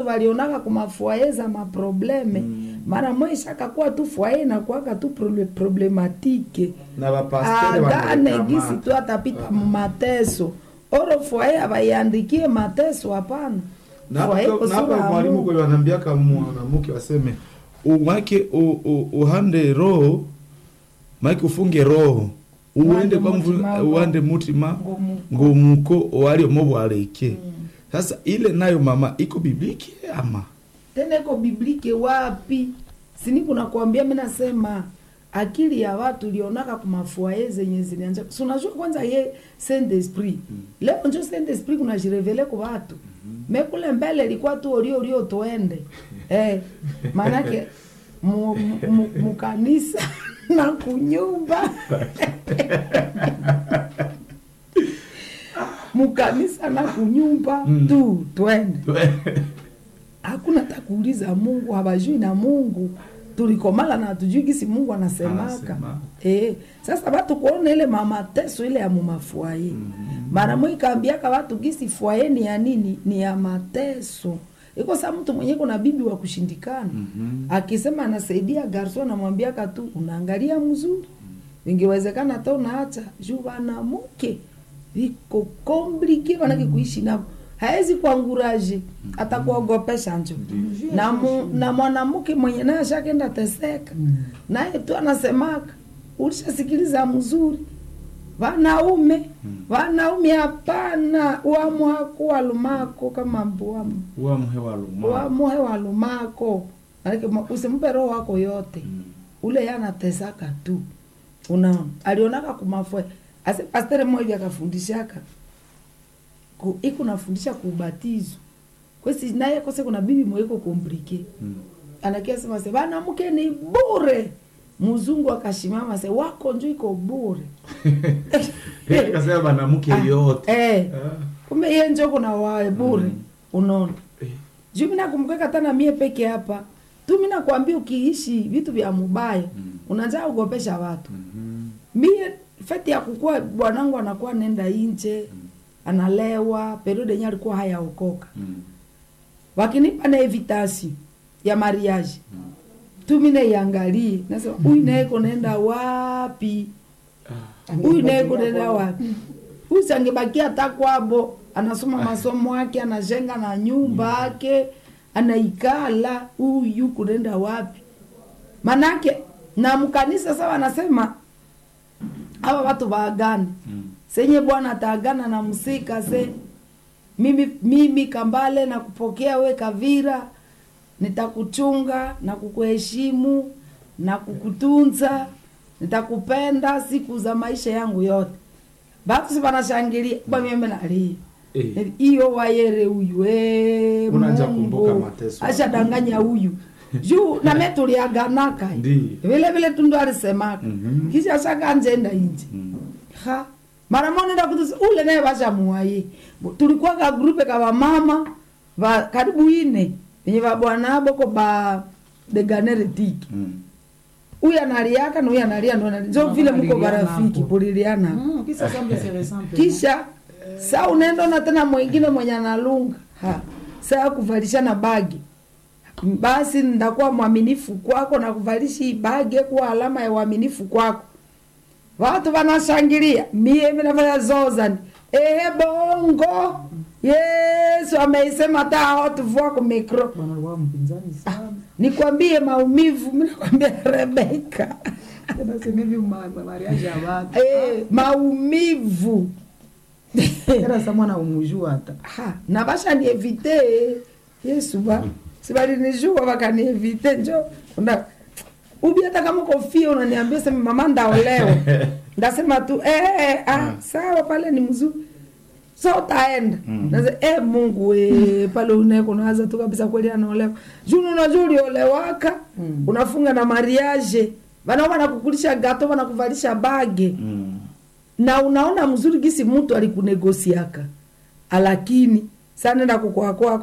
walionaka kumafuaye za maprobleme mara mwisha akakuwa tu fuaye nakuaka tu prole- problematike na bapastere agane gisi wanarekamata. tu atapita mateso oro fuaye abaiandikie mateso hapana Na Fuaye hapo- na kusura hapa ya mwalimu Mungu. kule wanaambiaka mwanamke waseme umake u- u- uhande roho make ufunge roho uende Uwande kwa mvu- mutima uwande mutima Ngomuko. ngomuko waliomo bwaleke sasa ile nayo mama iko bibliki ama tena iko biblike wapi sini kuna kuambia mi nasema akili ya watu ilionaka kumafuaye zenye zilianja si unajua kwanza ye saint esprit leo njo saint esprit kuna jirevele ku watu mekule mbele ilikuwa tu olio olio tuende eh, maanake mu- mu- mu- mukanisa na kunyumba mukanisa na kunyumba tu twende hakuna takuuliza mungu habajui na mungu tulikomala na hatujui gisi mungu anasemaka Anasema. e, sasa watu kuona ile mamateso ile ya mumafuaye mara mwi kaambiaka watu gisi fuaye ni ya nini ni ya mateso iko saa mtu mwenye kuna bibi wa kushindikana akisema anasaidia garso anamwambiaka tu unaangalia mzuri ingewezekana hata unaacha juu wanamuke viko komplike wanake kuishi navo haezi kuanguraje atakuogopesha njo na, mu, na mwanamke mwenye naye ashakenda teseka naye tu anasemaka ulishasikiliza mzuri wanaume wanaume hapana uamuhako walumako kama mbuamu uamhe waluma uamuhe walumako Maanake ma- usimpe roho wako yote ule yanatesaka tu unaona alionaka kumafwe ase pastere mmoja akafundishaka ku- iko nafundisha kuubatizo kwesi naye kose kuna bibi mweko komplike anakia sema se bana mke ni bure mzungu akashimama se wako njo iko bure kasema banamuke yote eh, kumbe iye njo kuna wae bure unaona juu mi nakumbuka tana mie peke hapa tu mi nakwambia ukiishi vitu vya mubaya unajaa ugopesha watu mie feti ya kukua bwanangu anakuwa nenda inje analewa periode yenye alikuwa hayaokoka wakinipa na evitasi ya mariage tu mi naiangalie nasema huyu naye kunaenda wapi huyu naye kunaenda wapi huyu sangebakia hata kwabo anasoma masomo yake anajenga na nyumba yake anaikala huyu kunaenda wapi manake na mkanisa sawa anasema hawa watu waagane senye bwana ataagana na msika se mimi, mimi kambale na kupokea we kavira nitakuchunga na kukuheshimu na kukutunza nitakupenda siku za maisha yangu yote batu si banashangilia bameme nalia Eh. iyo wayere huyu eh, Unaanza Mungu. kumbuka mateso. ashadanganya huyu juu name tuliaganaka Ndiyo. vile vile tundu alisemaka Mhm. kisha shakanjenda inje ha mara moja nenda kutusi ule naye bashamuwaye tulikuwa ka grupe ka bamama ba karibu ine venye babwana boko ba deganeretiki huyu analiaka na huyu analia ndo analia. njo vile mko Kuliliana barafiki hapo. kuliliana Mm, kisa semble c'est récent, kisha saa unaenda na tena mwingine mwenye analunga ha saa kuvalishana bagi basi ndakuwa mwaminifu kwako na kuvalisha hii bagi kuwa alama ya uaminifu kwako watu wanashangilia mie minafanya zozani ehe bongo yesu ameisema hata hawatuvua ku mikro bwana alikuwa mpinzani sana nikwambie maumivu minakwambia rebeka tena semevi mariage ya watu e, maumivu tena sa mwana umujua hata ha na bashanievite yesu ba sibalinijua bakanievite njo una ubi hata kama kofia unaniambia sema mama ndaolewa ndasema tu eh, eh, ah, sawa pale ni mzuri so utaenda mm. eh, mungu we pale uneko unawaza tu kabisa kweli anaolewa juu unajua uliolewaka Mm. unafunga na mariage vanao wanakukulisha gato wanakuvalisha bage na unaona mzuri gisi mtu alikunegosiaka alakini sanenda kukwako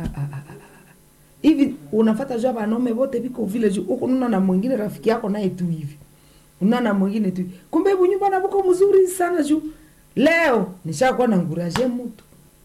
hivi unafata jua vanaume vote viko vile juu huku nuna na mwingine rafiki yako naye tu hivi una na mwingine tu hivi. kumbe hebu nyumba na vuko mzuri sana juu leo nishakuwa na nguraje mtu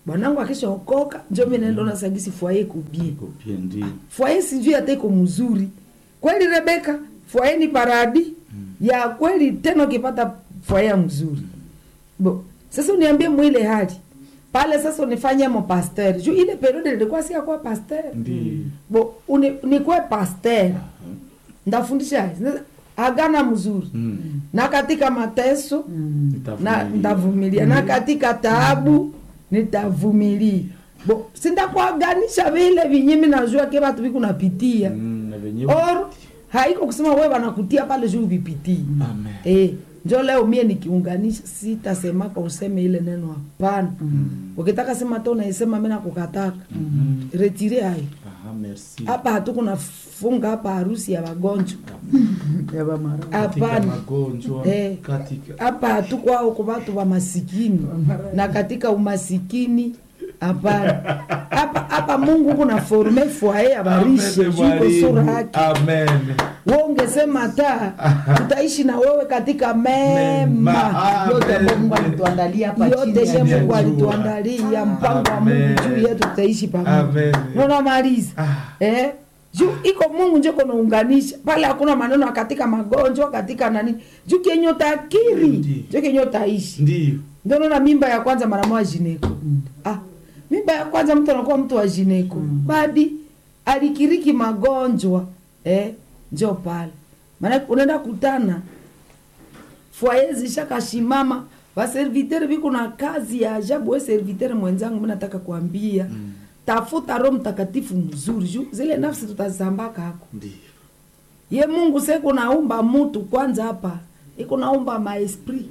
bwanangu akishaokoka njo mi naenda ona sagisi fwaye kubie Iko bien ndio. fwaye sijui hata iko mzuri kweli rebeka fwaye ni paradi ya kweli tena ukipata fwaye mzuri bo sasa uniambie mwile hali pale sasa unifanye mo pasteur juu ile periode nilikuwa siakuwa pasteur Ndio. bo uni, nikuwe pasteur ndafundisha agana mzuri Mm. na katika mateso Mm. na Nitavumilia. nitavumilia na katika taabu nitavumilia bo sindakuaganisha vile vinyimi najua ke vatu vikunapitia Mm, na wenyewe. or haiko kusema we wanakutia pale juu vipitii Amen. eh, njo leo mie nikiunganisha sitasemaka useme ile neno hapana ukitaka sema to naisema mi nakukataka retire hayo Aha, merci. hapa hatukunafunga hapa harusi ya wagonjwa ya bamara Katika hapana magonjwa, Eh. katika hapa hatukwao kwa watu wa masikini na katika umasikini hapana hapa hapa mungu kuna forme fwaye abarishe Amen, juko mwalimu. sura yake Amen. we ungesema ta tutaishi na wewe katika Mema. mema yote Amen. ambayo Mungu alituandalia hapa chini yote ya ye Amen. mungu jua. alituandalia mpango wa mungu Amen. juu yetu tutaishi pamoja Amen. nonamaliza Ah. eh? juu iko mungu njo kunaunganisha pale hakuna maneno ya katika magonjwa katika nani juu kenye utakiri Ndi. njo kenye utaishi Ndio. ndio naona mimba ya kwanza mara moja jineko ah, mimba ya kwanza mtu anakuwa mtu wa jineko badi alikiriki magonjwa eh, njo pale maana unaenda kutana fwaye zishakashimama vaservitere viko na kazi ya ajabu we servitere mwenzangu mi nataka kuambia mm. tafuta roho mtakatifu mzuri juu zile nafsi tutazambaka hako Ndio. ye mungu seko naumba mutu kwanza hapa iko naumba maesprit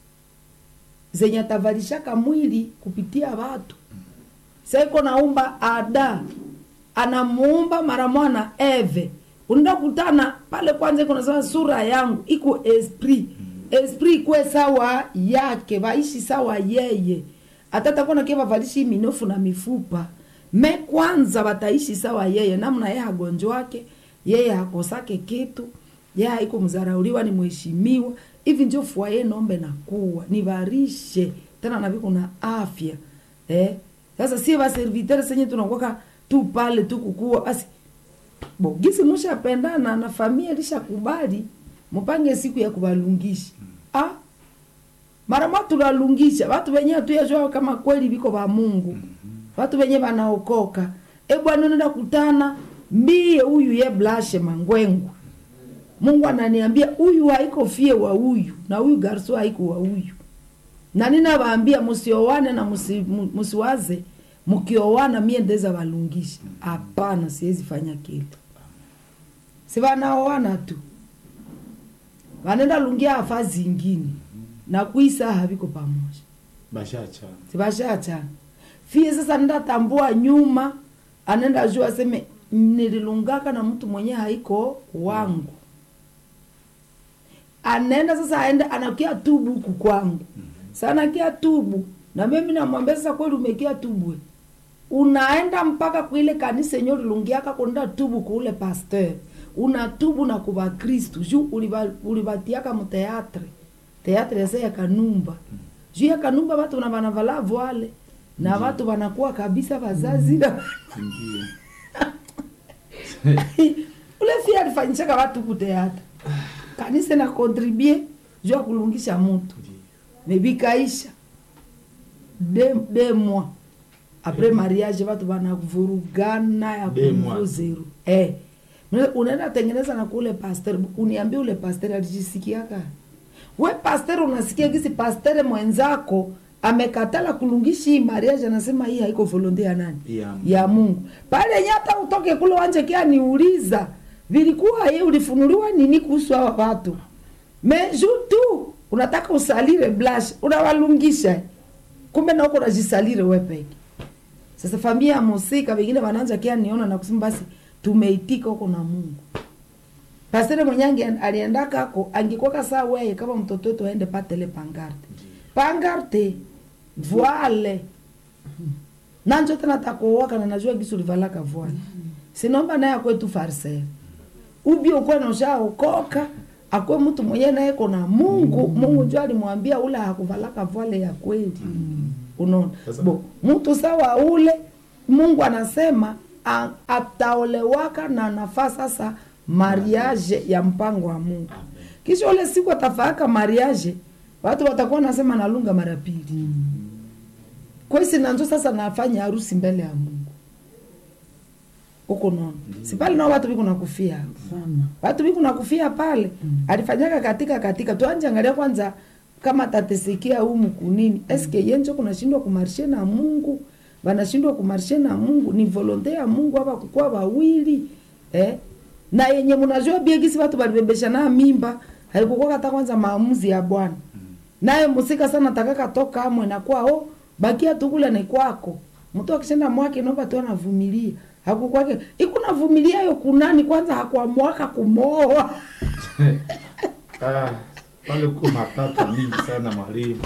zenye atavalishaka mwili kupitia watu seko naumba ada anamuumba mara mwana eve unaenda kutana pale kwanza iko nasema sura yangu iko esprit esprit ikwe sawa yake vaishi sawa yeye hata takuwa nakie vavalishi minofu na mifupa me kwanza wataishi sawa yeye namna yeye hagonjwake yeye hakosake kitu yeye haiko mzarauliwa ni mheshimiwa hivi njo fwaye nombe na kuwa nivarishe tena na viko na afya eh? sasa sie vaservitere senye tunakwaka tu pale tu kukua basi bo gisi mushapendana na familia lishakubali mupange siku ya kuvalungisha ah, mara mwa tunalungisha watu wenye hatuyajua kama kweli viko va mungu watu wenye vanaokoka e bwana unaenda kutana mbie huyu ye blashe mangwengu mungu ananiambia huyu haiko fie wa huyu na huyu garso haiko wa huyu na ninawaambia musiowane na musi- mu- musiwaze mkiowana mie ndeza walungisha hapana siwezi fanya kitu si wanaoana tu wanenda lungia afa zingine na kuisa haviko pamoja Bashacha. sibashachana fie sasa ndatambua nyuma anenda juu aseme nililungaka na mtu mwenye haiko wangu anaenda sasa aenda anakia tubu huku kwangu sana kia tubu na mimi namwambia sasa kweli umekia tubu we. unaenda mpaka kuile kanisa yenye ulilungiaka kuenda tubu kuule pasteur unatubu na kuva kristu juu uliva- ulivatiaka muteatre teatre yase ya kanumba juu ya kanumba watu na vanavala voile na watu wanakuwa kabisa wazazi na Ndio. ule fia alifanyishaka watu kuteatra kanisa na kontribue juu ya kulungisha mutu mebikaisha de, de mois apres mariage watu wanavurugana ya De kuvu mois. zero eh. Una- unaenda tengeneza na kule pasteur uniambie ule pasteur alijisikiaka we pasteur unasikia gisi pasteur mwenzako amekatala kulungishi hii mariage anasema hii haiko volonte ya nani Ya Mungu. ya mungu pale nyata utoke kule wanje kia niuliza vilikuwa ye ulifunuliwa nini kuhusu hawa watu meju tu unataka usalire blash unawalungisha kumbe nauko unajisalire we peke sasa familia ya musika wengine wanaanza kia niona na kusema basi tumeitika huko na mungu pastere mwenye ange- aliendaka ako angekwaka saa weye kama mtoto wetu aende patele pangarte pangarte voile nanjo tena takuowaka na najua gisi ulivalaka voile sinomba naye akwetu farisee ubi ukwe noshaokoka akwe mtu mwenye naye kona mungu mungu njo alimwambia ule hakuvalaka voile ya kweli unaona Sasa- bo mtu sawa ule mungu anasema a- ataolewaka na nafaa sasa mariage ya mpango wa mungu kisha ule siku atafaaka mariage watu watakuwa nasema nalunga mara pili kwesi nanzo sasa nafanya harusi mbele ya mungu huko nono si pale nao watu biko nakufia sana watu biku nakufia pale alifanyaka katika katika tuanje angalia kwanza kama tatesikia humu kunini eske yenjo kunashindwa kumarshe na mungu wanashindwa kumarshe na mungu ni volonte ya mungu hapa kukuwa wawili eh? na yenye mnajua biegisi watu balibebesha na mimba haikukuwa hata kwanza maamuzi ya bwana naye musika sana takaka toka amwe na kwao bakia tukule ni kwako mtu akishenda mwake naomba tu anavumilia hakukwake ikuna vumilia yo kunani kwanza hakuamwaka kumooa Ah, pale kuko matata mingi sana mwalimu.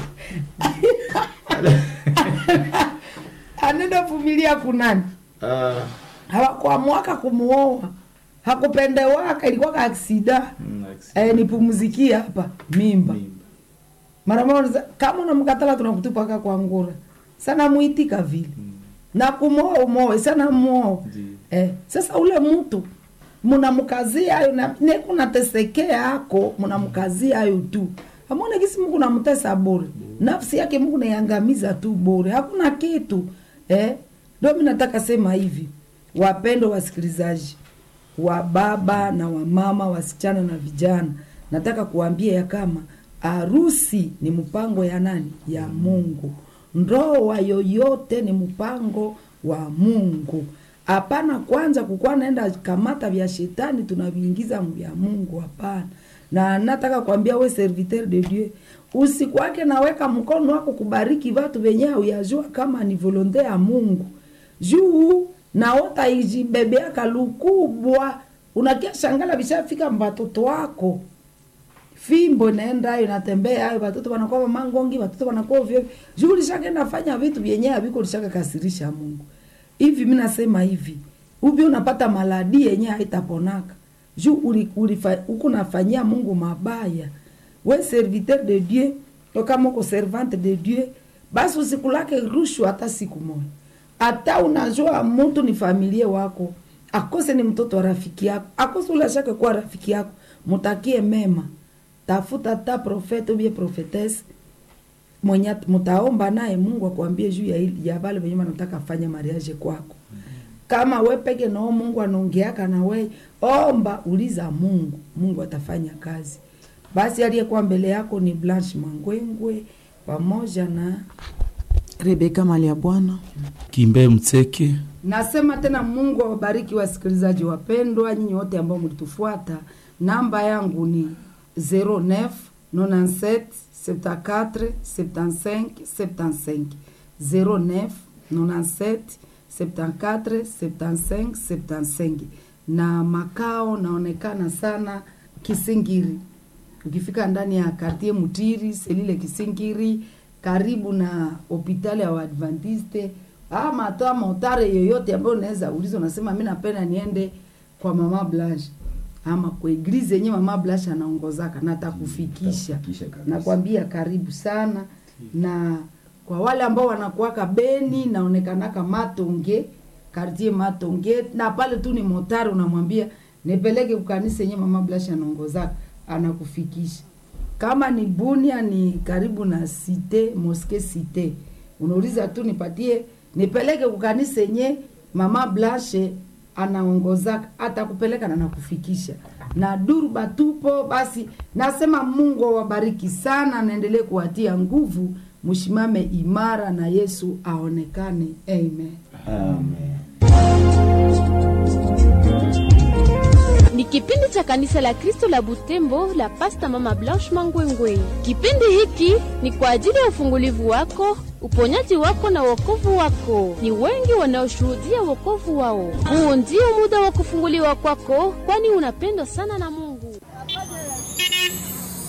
anenda vumilia kunani Ah, hawakuamwaka kumuoa hakupendewaka ilikuwa ka aksida mm, accident. eh, nipumuzikie hapa mimba Mimba. mara moja kama unamkatala tunakutupaka kwa ngura sana muitika vile Mm, na kumooa umoe sana muoa ndiyo. eh, sasa ule mtu munamkazia ayo na nekunatesekea ako munamkazia ayo tu amone kisi mungu namtesa bure nafsi yake mungu naiangamiza tu bure hakuna kitu eh? ndo mi nataka sema hivi wapendo wasikilizaji wa baba na wamama wasichana na vijana nataka kuambia ya kama harusi ni mpango ya nani ya mungu ndoa yoyote ni mpango wa mungu hapana kwanza kukuwa naenda kamata vya shetani tunaviingiza vya mungu hapana na nataka kuambia we serviteur de dieu usikwake naweka mkono wako kubariki vatu venye uyajua kama ni volonte ya mungu juu naota ijibebeaka lukubwa unakia shangala vishafika mbatoto wako fimbo inaenda ayo natembea ayo watoto wanakuwa mangongi watoto wanakuwa ovyo juu lishakenda fanya vitu vyenye haviko lishaka kasirisha mungu hivi mi nasema hivi ubi unapata maladi yenye haitaponaka juu uli- ulifa- uko nafanyia mungu mabaya we serviteur de dieu to kama uko servante de dieu basi usikulake rushwa hata siku moja hata unajua mtu ni familia wako akose ni mtoto wa rafiki yako akose ule ashake kuwa rafiki yako mutakie mema tafuta ta profete ubie profetese mwenye at- mutaomba naye mungu akwambie juu ya, hili- ya vale venye wanataka fanya mariage kwako kama we peke nao mungu anaongeaka na we omba uliza mungu mungu atafanya kazi basi aliyekuwa mbele yako ni blanche mangwengwe pamoja na rebeka mali ya bwana Kimbe Mtseke. nasema tena mungu awabariki wasikilizaji wapendwa nyinyi wote ambao mlitufuata namba yangu ni 09 97 74 75 75 09 97 74 75 75 na makao naonekana sana kisingiri ukifika ndani ya kartie mutiri selile kisingiri karibu na hopitali ya waadventiste ama hata motare yoyote ambayo unaweza uliza unasema mi napenda niende kwa mama blanche ama kwa eglize yenye mama blanche anaongozaka na atakufikisha Atakufikisha kabisa. nakwambia karibu sana na kwa wale ambao wanakuwaka beni naonekanaka matonge kartie matonge na pale tu ni motari unamwambia nipeleke kukanisa yenye mama blasha anaongozaka anakufikisha kama ni bunia ni karibu na site moske site unauliza tu nipatie nipeleke kukanisa yenye mama blashe anaongozaka atakupeleka na nakufikisha na durba tupo basi nasema mungu awabariki sana naendelee kuwatia nguvu mshimame imara na yesu aonekane amen Amen. ni kipindi cha kanisa la kristo la butembo la pasta mama blanche mangwengwe kipindi hiki ni kwa ajili ya ufungulivu wako uponyaji wako na wokovu wako ni wengi wanaoshuhudia wokovu wao huu ndio muda wa kufunguliwa kwako kwani unapendwa sana na mungu